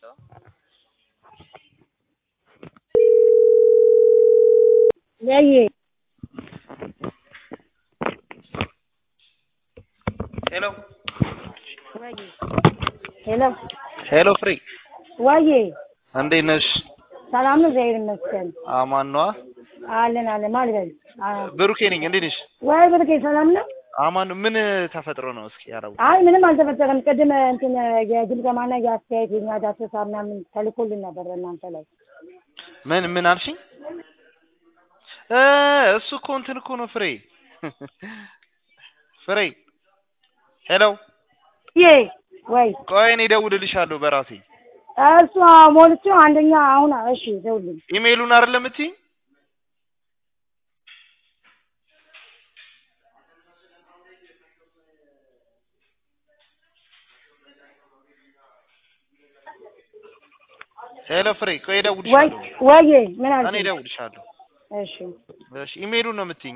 ያየ ሄሎ ዋዬ ሄሎ ሄሎ ፍሬ ዋዬ እንዴት ነሽ? ሰላም ነው? እግዚአብሔር ይመስገን አማን ነዋ። አለን አለን ማልበል ብሩኬ ነኝ። እንዴት ነሽ? ወይ ብርቄ ሰላም ነው? አማን ነው። ምን ተፈጥሮ ነው? እስኪ ያረቡ አይ ምንም አልተፈጠረም። ቅድም እንትን የግምገማና የአስተያየት የኛ ዳሰሳ ምናምን ተልኮልን ነበር እናንተ ላይ ምን ምን አልሽኝ? እ እሱ እኮ እንትን እኮ ነው ፍሬ ፍሬ ሄሎ ዬ ወይ ቆይ እኔ እደውልልሻለሁ በራሴ እሱ ሞልቼ አንደኛ አሁን እሺ ደውልኝ ኢሜይሉን አይደለም የምትይኝ? ሄሎ ፍሬ ቆይ ወይ እደውልልሻለሁ። ወይ ምን እኔ አልሽ? እደውልልሻለሁ። እሺ እሺ ኢሜይሉን ነው የምትይኝ?